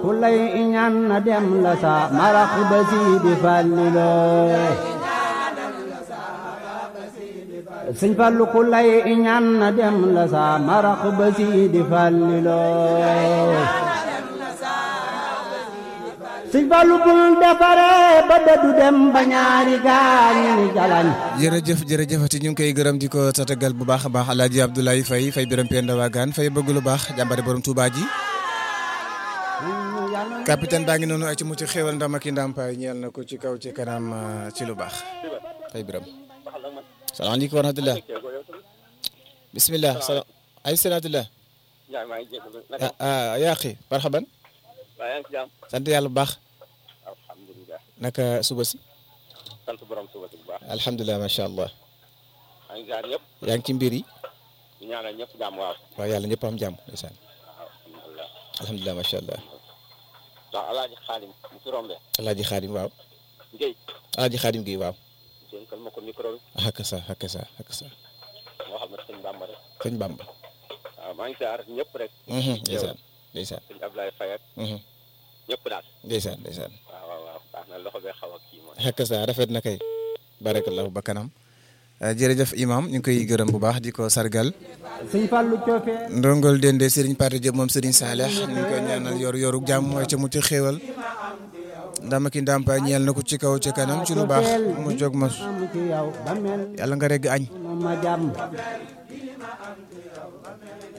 ku lay iñaan na dem la sa marax ba siidi fàllilo sëñ Fallu ku lay iñaan na dem la sa marax ba siidi fàllilo sëñ Fallu bul defare ba dëddu dem ba ñaari gaañi ni jalañ jërëjëf jërëjëfati ñu ngi koy gërëm di ko tatagal bu baax a baax alaaji Abdoulaye Faye Faye biram Penda Wagaan Faye bëgg lu baax jàmbare borom Touba ji capitaine baa ngi noonu ay ci mucc xéwal ndam ak i ndàmpaay ñeel na ko ci kaw ci kanam ci lu baax Faye biram salaamaaleykum wa rahmatulah bismillah salaam ay salaatullah ah yaa xi marhaban sant yàlla bu baax alhamdulilah naka suba si sant borom suba si bu baax alhamdulilah macha allah maa ngi jaar ñëpp yaa ngi ci mbir yi di ñaanal ñëpp jàmm waaw waaw yàlla ñëpp am jàmm ndeysaan alhamdulilah alhamdulilah macha allah ndax alaaji xaalim mu fi rombe alaaji xaadim waaw Ngéy alaaji xaadim gi waaw dénkal ma ko micro bi hakka sa hakka sa hakka sa moo xam ne sëñ Bamba rek sëñ Bamba waaw maa ngi jaar ñëpp rek ndeysaan ndeysaan sëñ Ablaye Faye ak ñëpp daal ndeysaan ndeysaan waaw waaw waaw baax na loxo bee xaw a kii mooy hakka sa rafet na kay barakallahu ba kanam jërëjëf imam ñu ngi koy gërëm bu baax di ko sargal sëñ Fallu coofee ndongol dende Serigne Pathé Diop moom Serigne Saleh ñu ngi koy ñaanal yor yoru jàmm mooy ca mu ci xéewal ndama ki ndàmpaay ñeel na ko ci kaw ci kanam ci lu baax mu jóg ma am ci yow ba mel yàlla nga regg añ ma jàmm